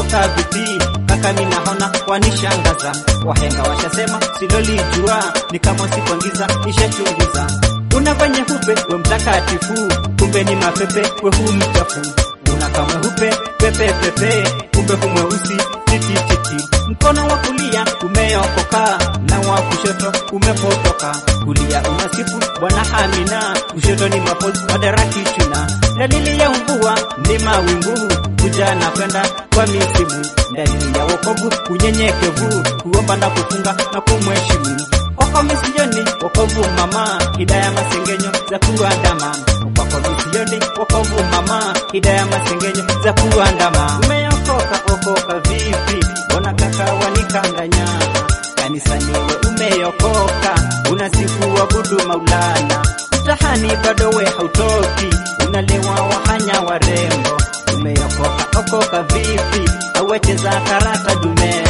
umeokoka vipi? Kaka mimi naona wanishangaza, wahenga washasema silolijua, ni kama sikuangiza nishachunguza. Unafanya hupe we mtakatifu, kumbe ni mapepe we hu mchafu. Unakamwe hupe pepe pepe, kumbe hu mweusi titititi. Mkono wa kulia umeokoka na wa kushoto umepotoka. Kulia unasifu Bwana Amina, kushoto ni mapozi madaraki chuna. Dalili ya mvua ni mawingu kuja na kwenda kwa misimu. Dalili ya wokovu unyenyekevu, kuomba na kufunga na kumheshimu. Kwako misioni wokovu mama, hidaya masengenyo za kuandama. Kwako misioni wokovu mama, hidaya masengenyo za kuandama. Umeokoka okoka vipi? Mbona kaka wanikanganya? Kanisani we umeokoka, unasifu wabudu Maulana. Mtahani bado we hautoki, unalewa wahanya warembo. Umeokoka okoka vipi? Awecheza karata dume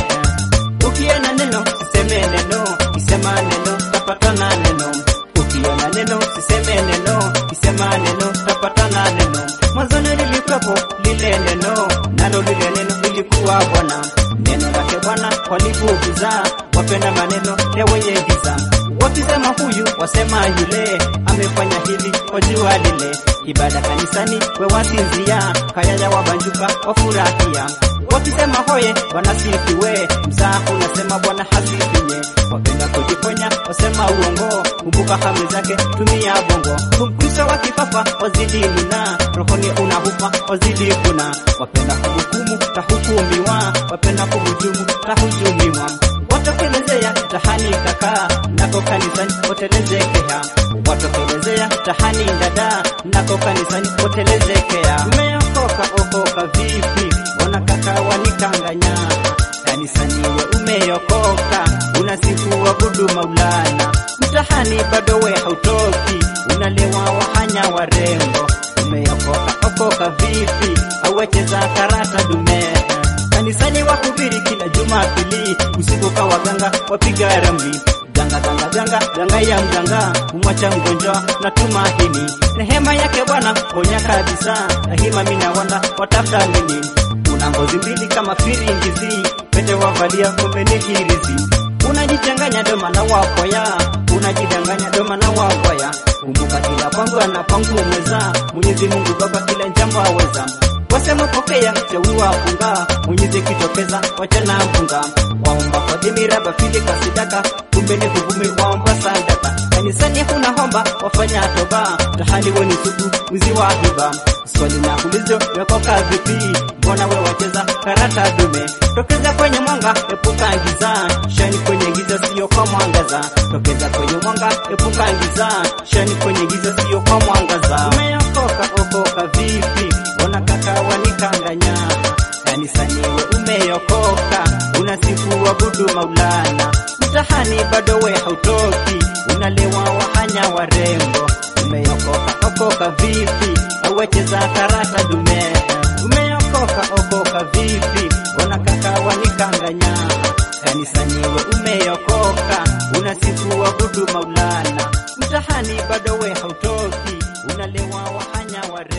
Ukiona neno siseme neno, kisema neno tapatana neno. Ukiona neno siseme neno, kisema neno tapatana neno. Mwanzoni lilikuwepo lile neno, nalo lile neno lilikuwa Bwana. Neno lake Bwana walipuuza, wapenda maneno ya wenye giza. Wakisema huyu wasema yule, amefanya hili wajua lile. Ibada kanisani we wasinzia, kayaya wabanjuka wafurahia wakisema hoye Bwana sifiwe, mzaa unasema Bwana hasifiwe. Wapenda kujiponya wasema uongo, kumbuka hami zake, tumia bongo. Mkristo wa kifafa wazidi nuna, rohoni unahupa wazidi kuna. Wapenda kuhukumu tahukumiwa, wapenda kuhujumu tahujumiwa. Watokelezea tahani kaka, nako kanisani wotelezekea. Watokelezea tahani dada, nako kanisani wotelezekea. Umeokoka okoka vipi? Mbona kaka wanikanganya? Kanisani we umeokoka, unasifu wabudu Maulana. Mtahani bado we hautoki, unalewa wahanya warembo. Umeokoka okoka vipi? Awecheza karata dume kanisani wahubiri kila Jumapili, usiku kwa waganga wapiga ramli ganga ganga ganga ganga ya mganga kumwacha mgonjwa na tumaini. Rehema yake Bwana ponya kabisa, rahima mina wana watafuta nini? Una ngozi mbili kama firingizi, pete wavalia kumbe ni hirizi. Unajichanganya doma na wakwaya, unajidanganya doma na wakwaya. Kumbuka kila pangu anapangu mweza, Mwenyezi Mungu Baba kila jambo aweza wasema pokea teua funga mwenyezi kitokeza wachana mfunga waomba kwa dhimira bafili kasidaka kumbe ni kuvumi waomba sadaka kanisani kuna homba wafanya toba tahali weni suku wizi wa hiba swali na ulizo wekoka vipi mbona we wacheza karata dume tokeza kwenye mwanga epuka giza shani kwenye giza sio kwa mwangaza tokeza kwenye mwanga epuka giza shani kwenye giza sio kwa mwangaza umeokoka okoka vipi mbona kaka wanikanganya kanisani we umeokoka unasifu wabudu Maulana mtahani bado we hautoki unalewa wahanya warembo umeokoka okoka vipi awecheza karata dume umeokoka okoka vipi mbona kaka wanikanganya kanisani we umeokoka unasifu wabudu Maulana mtahani bado we hautoki unalewa wahanya warembo